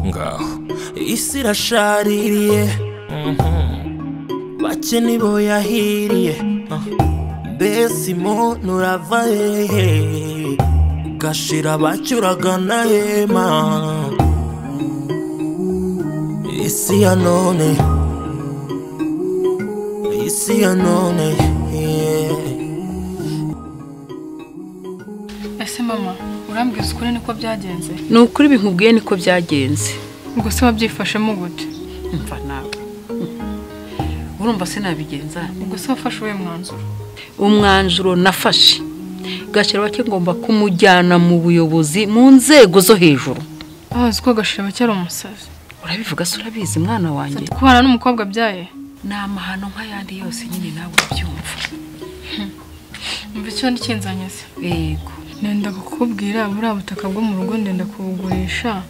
ngaho isi irashaririye bake nibo yahiriye mbese umuntu urava hehe gashira bacyuragana hema isi ya none isi ya none yeah. ese mama urambwira ukuri niko byagenze ni ukuri bimubwiye niko byagenze ubwo se wabyifashemo gute mva nawe urumva sinabigenza ubwo se wafashe uwuhe mwanzuro umwanzuro nafashe gashyirabake ngomba kumujyana mu buyobozi mu nzego zo hejuru bazi ko gashirabake ari umusazi urabivuga se urabizi mwana wanjye kubana n'umukobwa byaye ni amahano nk'ayandi yose nyine nawe ubyumva umva icyo ndi kinzanyeze yego nenda kukubwira buriya butaka bwo mu rugo ndenda kubugurisha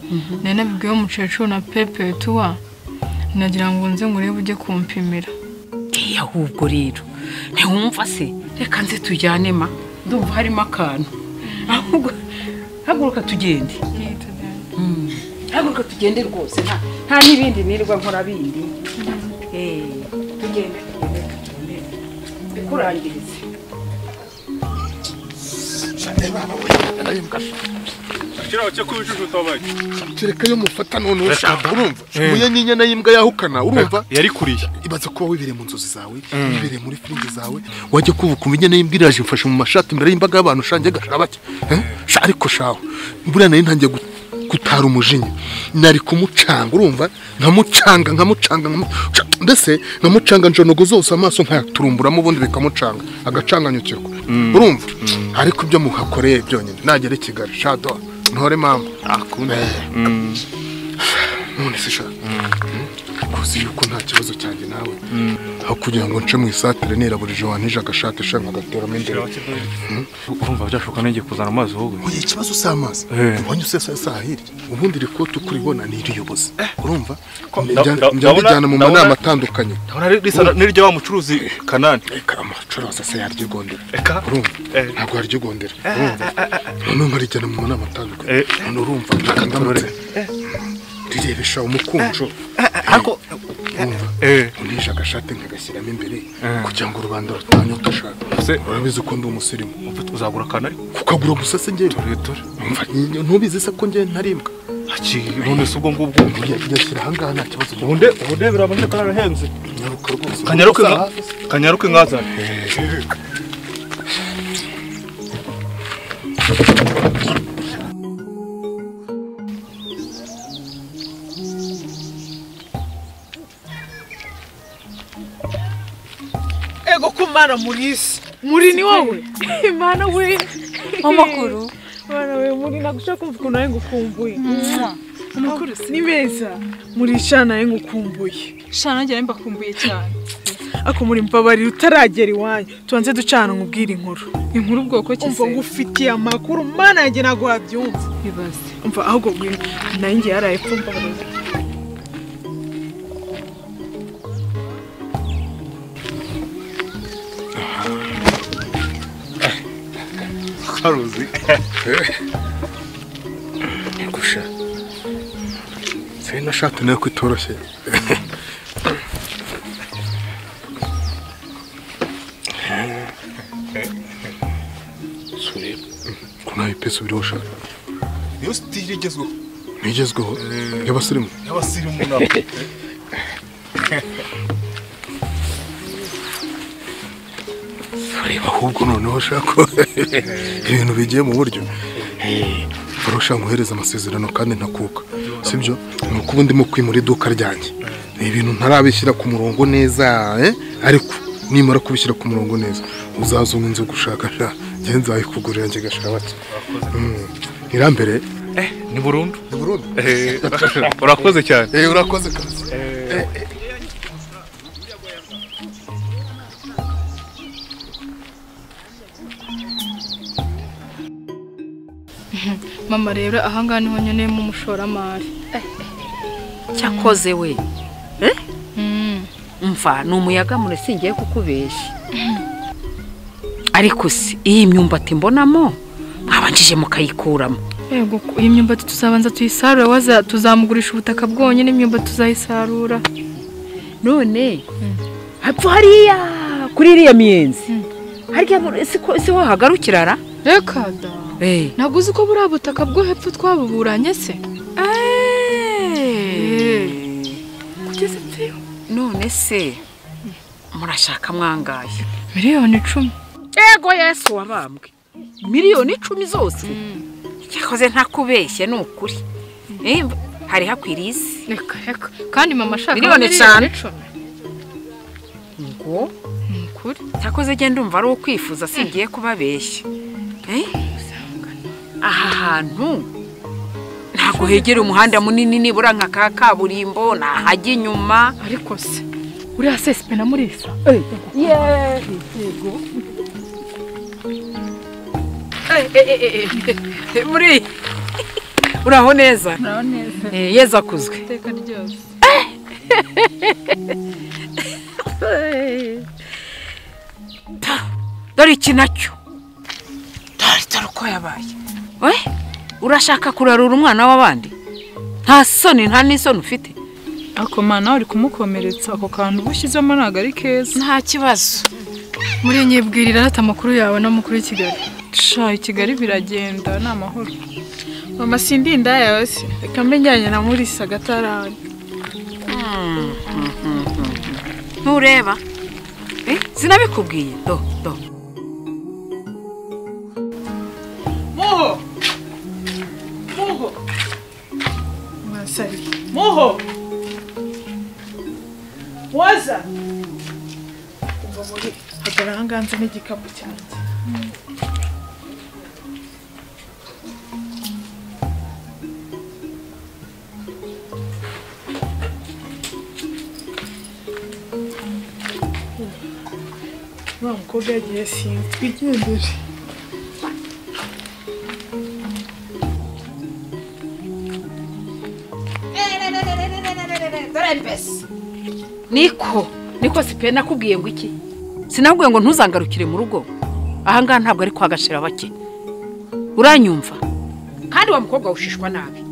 nari nabibwiwe umukecuru na pepetuwa nagira ngo nze ngo urebe ujye kumpimira Eh, ahubwo rero ntiwumva se reka nze tujyane ma ndumva harimo akantu ahubwo haguruka tugende haguruka tugende rwose nta nta n'ibindi nirirwa nkora bindi Eh, tugende tugende tugende bikurangirize kiriya cyo kuba icucuta wabaye kereka iyo mufata none Reka. ushaka urumva umuya n'inyana y'imbwa yahukana urumva yari kuriya ibaze kuba wibereye mu nzozi zawe wibereye muri filime zawe wajya kuvuka umenya n'imbwa iraje imfashe mu mashati imbere y'imbaga y'abantu ushangiye agashira bake Eh? Sha, ariko shawe buriya nari ntangiye gu- gutara umujinya nari kumucanga urumva nkamucanga nkamucanga nkamu- Sha, mbese nkamucanga njonogo zose amaso nkayaturumburamo ubundi bikamucanga agacanganyukirwa urumva ariko ibyo muhakoreye byonyine nagera i kigali shado ntore mama Eh. none se sha kuzi yuko nta kibazo cyanjye nawe aho kugira ngo nce mu isatire nera buri joro wanije agashati shaka agateramo imbere urumva byashoboka n'igihe kuzana amazi wowe oya ikibazo si amazi Eh. ubonye usesa isaha hirya ubundi iri kote uko uribona ni iriyubozi urumva nda- Njya- njya ndabona- mbijyana mu ndabona- manama atandukanye n'iryo wa mucuruzi kanani reka amacuruzi asa yaryigondera Eka. urumva Eh. ntabwo yaryigondera urumva noneho nkarijyana mu manama atandukanye Eh. none urumva reka ndamutse rirebesha umukunjo ariko urumva eh unisha agashati nkagashyiramo imbere kugira ngo rubanda rutanyota ashaka Se- urabizi ko ndi umusirimu uzagura kanani ariko kukagura gusa se njyewe dore dore Umva, n- ntubizi se ko njyewe ntaribwa Aki, none se ubwo ngubwo Buriya igashyira ahangaha nta kibazo ubundi ubundi birabona ko arahenze nyaruka rwose kanyaruke Gusa nka hafi se. kanyaruke nkazana ego ko mana muri isi muri ni wowe mana we amakuru mana we muri nagusha kumva ukuntu nawe ngukumbuye amakuru ni meza muri sha nawe ngukumbuye shana nanjye nawe mbakumbuye cyane ako muri mbabarira utaragera iwanyu tubanze ducana nkubwire inkuru inkuru ubwoko ki umva se ngufitiye amakuru mana yanjye ntabwo wabyumva bibaze umva ahubwo ngwino nawe ngiye yaraye pfumba karuzi gusa sena shati nayo ko itoroshye sureba ko nawe ipesi ubiriho shaka niyo sitire igezweho nigezweho y'abasirimu y'abasirimu nabo reba ahubwo noneho shako ibintu bigiye mu buryo barusha nkohereza amasezerano kandi ntakuka sibyo ni uko ubu ndimo kwimura iduka ryanjye ni ibintu ntarabishyira ku murongo neza eh? ariko nimara kubishyira ku murongo neza uzaza umwe inzu gushaka sha njye nzayikugurira njye gashira bake Mm. irambere eh ni burundu ni burundu Eh, urakoze cyane Eh, urakoze kazi mama rero ahangaha niho nkeneyemo umushoramari cyakoze we Eh? mva ni umuyaga murasingiye kukubeshya ariko se iyi myumbati mbonamo mwabanjije mukayikuramo yego iyi myumbati tuzabanza tuyisarura waza tuzamugurisha ubutaka bwonyine imyumbati tuzayisarura none hapfa hariya kuri iriya miyenzi harya mu- si ko- si ho hagarukira ra reka da ntabwo uzi ko buriya butaka bwo hepfo twabuburanye se kugeza ipfiyo none se murashaka mwangaye miliyoni icumi yego yesu wabambwe miliyoni icumi zose yakoze ntakubeshye ni ukuri Eh, hari hakwiriye isi reka reka kandi mama ashaka Miliyoni eshanu. icumi ngo ni ukuri cyakoze genda ndumva ari ukwifuza singiye kubabeshya Eh? aha hantu ntabwo hegera umuhanda munini nibura nka ka kaburimbo nahajya inyuma ariko se uriya sesipe na murisa muri uraho neza Eh, yezu akuzwe iteka ryose dore iki nacyo dore dore uko yabaye we urashaka kurarura umwana w'abandi nta soni nta n'isoni ufite ako mana uri kumukomeretsa ako kantu uba ushyizemo ntabwo ari keza nta kibazo muri iyi nyibwirira arata amakuru yawe n'amakuru y'i kigali sha i kigali biragenda ni amahoro mama sindi inda yawe se reka mbijyanye na murisa gatarari ntureba Eh, sinabikubwiye do do muho muho mwasari muho waza kuva muri hagara ahanganze n'igikapu cyanjye wa mukobwa yagiye simba twigendere niko niko sipe nakubwiye ngo iki sinabwiye ngo ntuzangarukire mu rugo ahangaha ntabwo ari kwa gashira bake uranyumva kandi wa mukobwa ushishwa nabi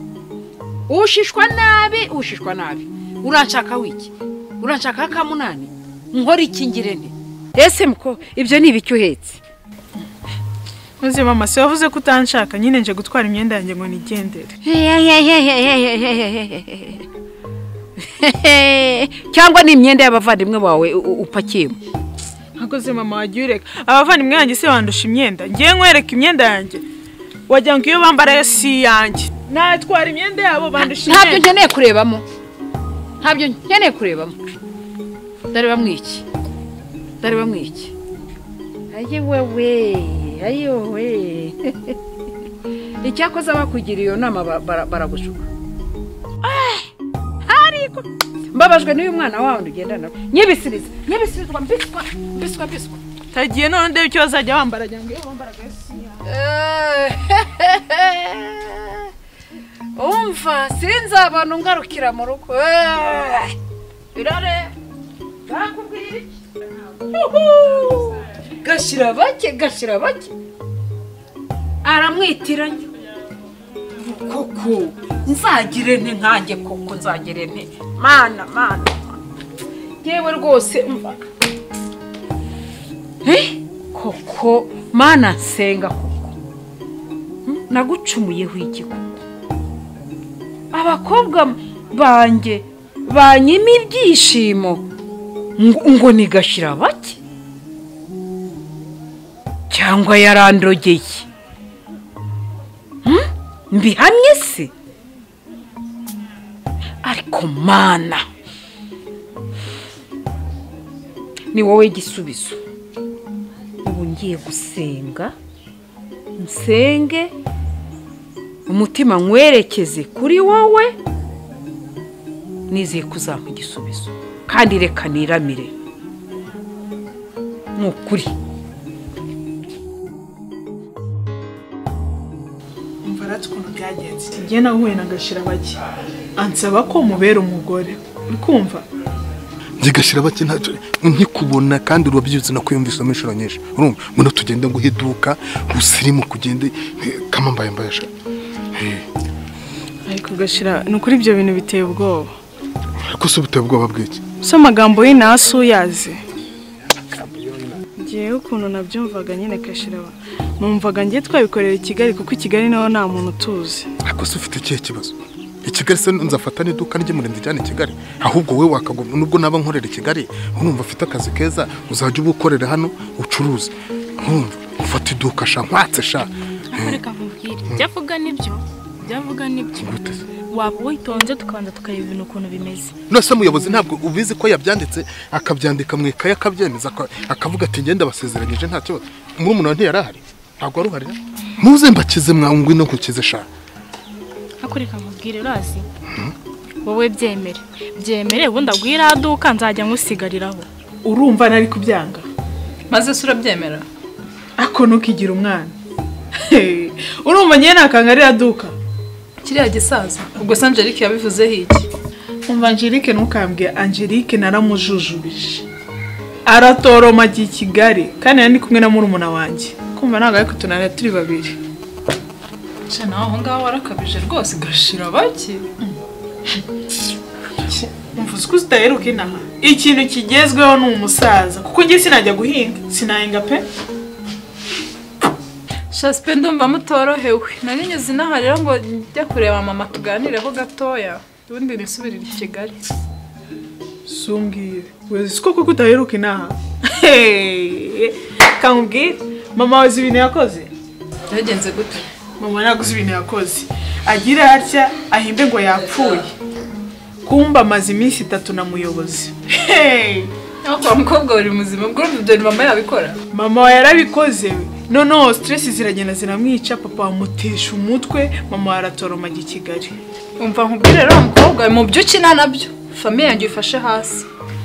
ushishwa nabi ushishwa nabi uranshaka wiki uranshaka kamunani nkora iki ngire nte ese muko ibyo ni ibiki uhetse Uzi mama se wavuze ko utanshaka nyine nje gutwara imyenda yanjye ngo nigendere. cyangwa ni imyenda y'abavandimwe bawe u- u- upakiyemo Akoze mama wagiye ureka. Abavandimwe yanjye se bandusha imyenda. Ngiye nkwereka imyenda yanjye. Wagira ngo iyo bambara yo si iyanjye. Natwara imyenda yabo bandusha ntabyo imyenda. nkeneye kurebamo ntabyo nkeneye kurebamo ndareba mu iki ndareba mu iki ayi wewe ayi wewe icyakoze abakugira iyo nama bara- bara- baragushuka Eh, ariko mbabajwe n'uyu mwana wawundi ugendana nawe nyibisiriza nyibisirizwa mbiswa mbiswa mbiswa Tagiye none ndebe icyo bazajya bambara agira ngo iyo bambara yo si iyanjye. umva sinzi abantu ngarukira mu rugo Eh, birare bakubwira iki Uhu! gashira bake gashira bake aramwitiranya koko nzagire nte nkanjye koko nzagire nte mana mana mana. yewe rwose umva Eh, koko mana nsenga koko Hmm, nagucumuyeho iki koko abakobwa banjye banyima ibyishimo ngo, ngo nigashira bake cyangwa yarandogeye Hmm, mbihamye se ariko mana ni wowe gisubizo ubu ngiye gusenga nsenge umutima nkwerekeze kuri wowe nizeye ko uzampa igisubizo kandi reka niramire ni ukuri Umva rati ukuntu byagenze. Ngiye nahuye na gashira bake. Ansaba ko mubera umugore. Uri kumva? zigashira bake ntacyo nkikubona kandi urabyutse nakwiyumva isomo inshuro nyinshi urumva ngo tugende ngo iduka usirimu kugende kamambaye mbaye sha ariko gashira ni ukuri ibyo bintu biteye ubwoba ariko se ubuteye ubwoba bw'iki si amagambo y'inasi uyazi ngewe ukuntu nabyumvaga nyine gashira numvaga ngiye twabikorera i kigali kuko i kigali naho nta muntu utuzi ariko se ufite ikihe kibazo i kigali se nzafata n'iduka ry'umurinzi ijyana i kigali ahubwo wowe wakagomba nubwo naba nkorera i kigali urumva afite akazi keza uzajya uba ukorera hano ucuruze urumva ufata iduka sha nkwatse sha reka nkubwire ibyo avuga nibyo ibyo avuga nibyo Gute se? waba witonze tukabanza tukareba ibintu ukuntu bimeze nose umuyobozi ntabwo ubizi ko yabyanditse akabyandika mu ikaye akabyemeza aka- akavuga ati ngenda basezeranyije nta kibazo muri umuntu ntiyari ahari ntabwo wari uhari muze mbakize mwangwi no nkukize sha ariko reka nkubwire urazi wowe byemere byemere ubundi aguhe iriya duka nzajya nkusigariraho urumva nari kubyanga maze se urabyemera ako ntukigira umwana urumva ngewe ntakanga ririya duka kiriya gisaza ubwo se Angelique yabivuzeho iki umva angelique ntukambwe angelique naramujujubije aratoroma agiye i kigali kandi nari ndi kumwe na murumuna wanjye kumva ntabwo ariko tunanira turi babiri nshya nawe aho ngaho warakabije rwose gashira bake mvuze ko zitaheruka inaha ikintu kigezweho ni umusaza kuko njye sinajya guhinga sinahinga pe shasipe ndumva mutorohewe nari nyuze inaha rero ngo njya kureba mama tuganireho gatoya ubundi nisubirire i kigali sumbwire wezi ko kuko utaheruka inaha kamubwire mama wazi ibintu yakoze byagenze gute mama ntaguze ibintu yakoze agira atya ahimbe ngo yapfuye kumba amaze iminsi itatu na muyobozi Hey! aho kwa mukobwa buri muzima ubwo urumva ibyo mama yabikora mama we yarabikoze we. noneho siteresi ziragenda ziramwica papa bamutesha umutwe mama we aratoroma ajya i kigali umva nkubwire rero mukobwa mu byo ukina nabyo famiye yanjye uyifashe hasi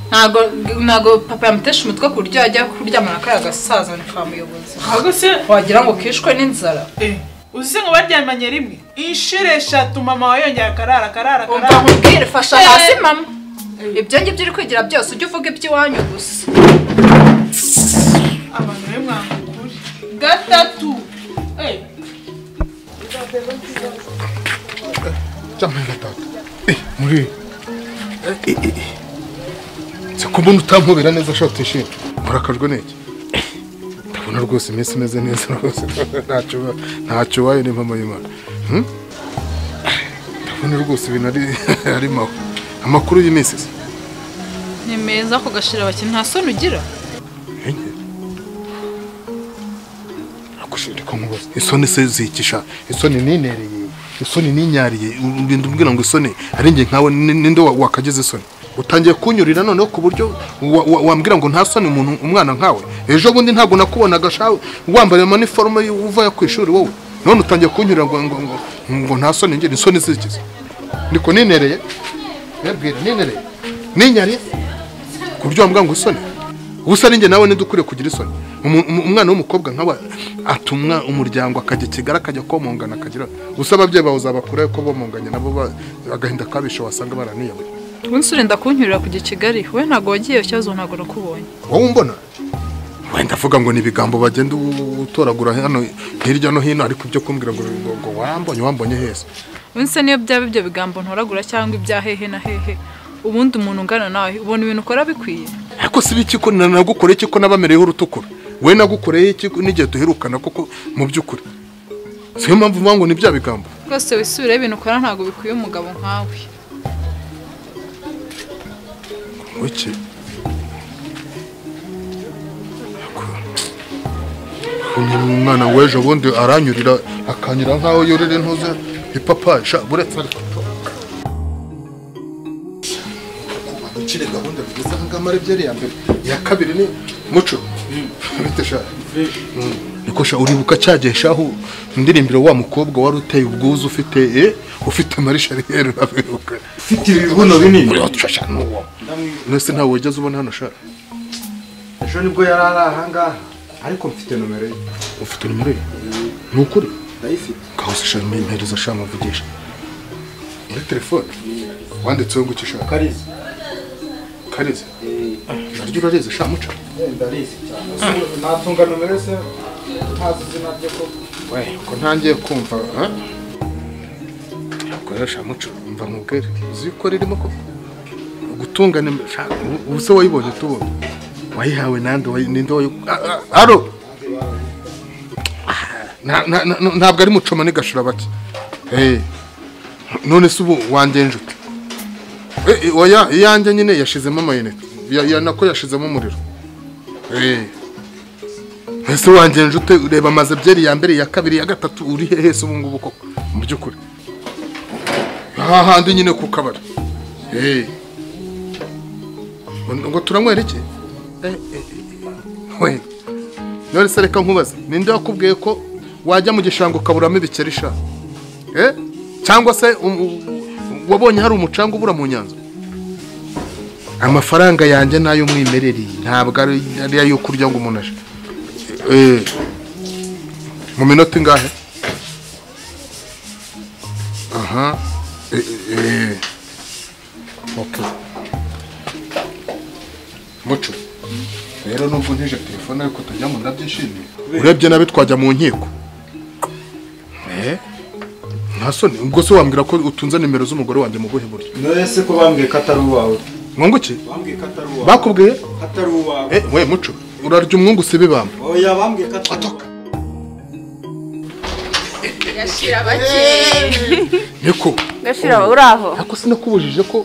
ntago ntago papa yamutesha umutwe ku buryo yajya kuryamana kariya gasaza ni kwa muyobozi ahubwo se wagira ngo kishwe n'inzara eh, uzi ngo baryamanye rimwe inshuro eshatu mama we yongera akarara akarara umva akarara nkubwire fasha hasi mama ibyo ngibyo uri kwigira byose ujye uvuga iby'iwanyu gusa abantu be mwanga ukuri gatatu cyangwa gatatu eh muri eh, eh, eh. se ko mbona utampobera neza sha utishimye urakajwe n'iki ndabona rwose iminsi imeze neza rwose ntacyo uba- ntacyo wayo ni mama y'imana Hmm? ndabona rwose ibintu ari ari mawe amakuru y'iminsi se ni meza kugashira abakiri nta soni ugira Enge. Nakushiri ko nkubaza. Isoni se zikisha. Isoni ninereye. Isoni ninyariye. Ubindu mbwira ngo isoni ari nge nkawe ni- ninde wa- wakageze isoni. Utangiye kunyurira noneho ku buryo wa- wa- wambwira ngo nta soni umuntu umwana nkawe. Ejo bundi ntabwo nakubonaga shawe wambara maniforme uvuye ku ishuri wowe. None utangiye kunyurira ngo ngo ngo, ngo nta soni ngira isoni zikiza. Ndiko ninereye. Yabwira ninereye. Ninyariye. Ku buryo wambwira ngo isoni ubusa ninjye nawe nidukwiye kugira isoni Umu- umu- umwana w'umukobwa nkawe atumwa umuryango akajya i kigali akajya komongana akagira gusa ababyeyi bawe uzabakurayo ko bomonganye nabo ba- agahinda kabishe wasanga baraniyabuye ubundi urinda kunyurira kujya i kigali we ntabwo wagiye ikibazo ntabwo nakubonye wowe umbona wenda avuga ngo ni ibigambo bagenda u- utoragura hano hirya no hino ariko ibyo kumbwira ngo ngo ngo wambonye wambonye heza ubundi se niyo byaba ibyo bigambo ntoragura cyangwa ibya hehe na hehe ubundi umuntu ungana nawe ubona ibintu ukora bikwiye ariko si ibiki ko na- nagukoreye iki ko nabamereyeho urutukura we nagukoreye iki n'igihe duherukana koko mu by'ukuri siyo mpamvu uvuga ngo ni bya bigambo rwose wisubireho ibintu ukora ntabwo bikwiye umugabo nkawe Wiki. umwana w'ejo bundi aranyurira akanyura nk'aho yurira intuze ipapayi sha buretse ariko ukire gahunda bigeze ahangaha ari byari iya mbere iya kabiri ni muco bite sha Mm. niko sha uribuka cyagihe shaho indirimbo wa mukobwa wari uteye ubwuzu ufite eh, ufite marishariyeri urabibuka ufite ibibuno binini uriho dushashana n'uwo mwese ntawe wajyaze ubona hano shaka ejo nibwo yari ari ahangaha ariko mfite nomero ye ufite nimero ye ni ukuri ndayifite kahose shaka mpereza shaka muvugisha muri telefone wanditseho ngo iki shaka kariza kareze naryo urareze sha muca ndarizi cyane natunga nomero se ntazi izina rye ko we ko ntangiye kumva eh? ubwo rero sha muca umva nkubwire uzi ko ririmo ko gutunga nimero sha ubu- ubu se wayibonye tubonye wayihawe nande wayi- ninde wayi Ah, ah, aro Na- na- na- ntabwo ari mucoma n'igashura bake Eh, none se ubu wangenje ute Eh, eh, oya iyanjye nyine yashizemo amayinite Ya- ya nako yashizemo umuriro Eh. ese wangenje ute ureba amaze byeri ya mbere ya kabiri ya gatatu uri hehe se ubu ngubu koko mu by'ukuri aha handi nyine ku kabari Eh. ngo ngo turanywera iki Eh, eh, eh, we none se reka nkubaze ninde wakubwiye ko wajya mu gishanga ukaburamo ibikeri sha Eh? cyangwa se um- u- wabonye hari umucanga ubura mu nyanza amafaranga yanjye nayo mwimereri ntabwo ari ari ayo kurya ngo umuntu ashe Eh, mu minota ingahe aha Eh, eh, eh. okay muco rero nubwo ntije telefone ariko tujyamo ndabyishimiye urebye nabi twajya mu nkiko Eh? nta soni ubwo se wambwira ko utunze nimero z'umugore wanjye mu buhe buryo none se ko bambwiye ko atari uwawe mwunguki bambwiye ko atari uwawe bakubwiye atari uwawe Eh, we muco urarya umwungu usibibamba oya bambwiye ko atari uwawe niko gashira uraho ako sinakubujije ko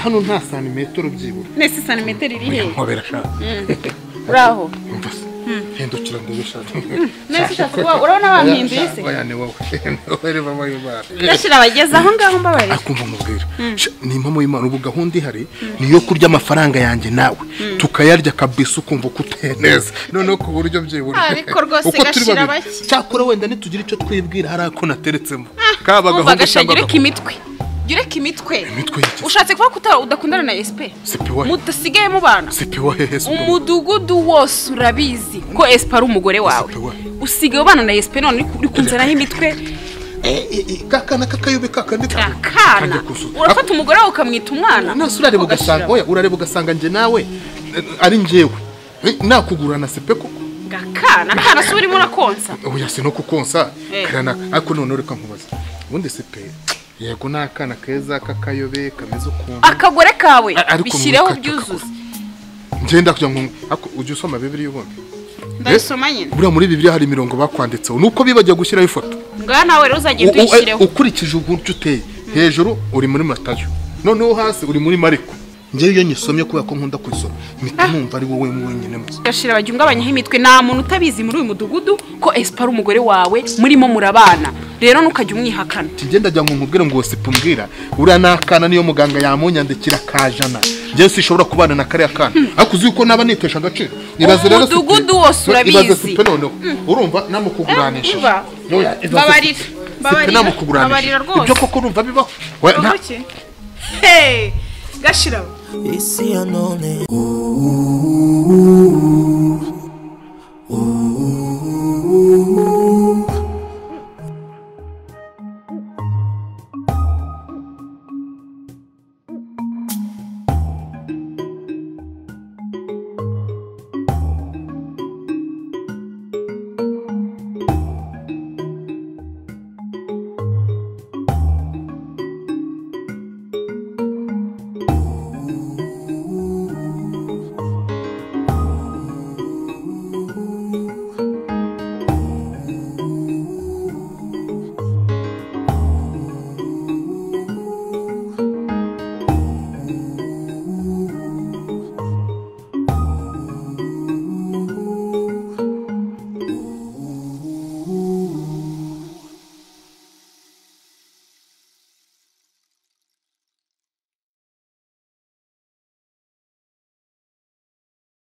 hano nta santimetero byibura nese santimetero iri he nkobera shaka uraho umva se hindukira ndebe shaka nese ushaka kuba urabona bampinduye isi oya ni wowe ni wowe reba w'imana gashira bageze aho ngaho mbabarira akumva mubwira ni impamo y'imana ubu gahunda ihari ni iyo kurya amafaranga yanjye nawe tukayarya kabisa ukumva ko uteye neza noneho ku buryo byibura Ariko rwose Uko turi gashira babiri. bake. cyakora wenda ntitugire icyo twibwira hari ako nateretsemo kaba umva gahunda gashira cyangwa gereka gahunda imitwe gereka imitwe imitwe y'iki ushatse kuvuga ko uta- udakundana na esipe sipi wa mudasigaye mubana sipi wa hehe sipi wa- umudugudu wose urabizi ko esipe ari umugore wawe Esipe we. usigaye ubana na esipe none uri- uri kunzanaho imitwe Eh, eh, eh, kakana kakayobe kakandi akana urafata umugore wawe ukamwita umwana nasi urareba Ako gashira ugasanga oya urareba ugasanga njye nawe eh, ari njyewe Eh, nakugurana sipe koko gakana akana si urimo urakonsa oya si no kukonsa Eh. karana ariko none reka nkubaza ubundi sipe yego ni akana keza kakayobe kameze ukuntu akagore kawe A- ariko bishyireho mureka- byuzuze ngenda kugira ngo ariko ujye usoma bibiri ubundi ndabisoma nyine buriya muri bibiri hari imirongo bakwanditseho nuko bibagiye gushyiraho ifoto ngaha nawe rero uzagenda U- u- uyishyireho ukurikije uburyo uteye hejuru uri muri matayo noneho hasi uri muri mariko njyewe iyo nyisomye kubera ko nkunda kuyisoma mpita numva ari wowe wenyine muzi gashira bagiungabanyaho imitwe nta muntu utabizi muri uyu mudugudu ko esipa ari umugore wawe murimo murabana rero ntukajya umwihakana kigenda ajya nkubwire ngo sipumbwira uriya ni akana niyo muganga yamunyandikira kajana njyewe sinshobora kubana na kariya kana ariko uzi yuko naba nitesha agaciro ibaze rero sipe- Umudugudu wose urabizi. ibaze sipe noneho urumva namukuguranisha urumva? Mbabarira, mbabarira, mbabarira rwose. ibyo koko urumva bibaho We, nta- Ubuki? Hey, gashira isi ya none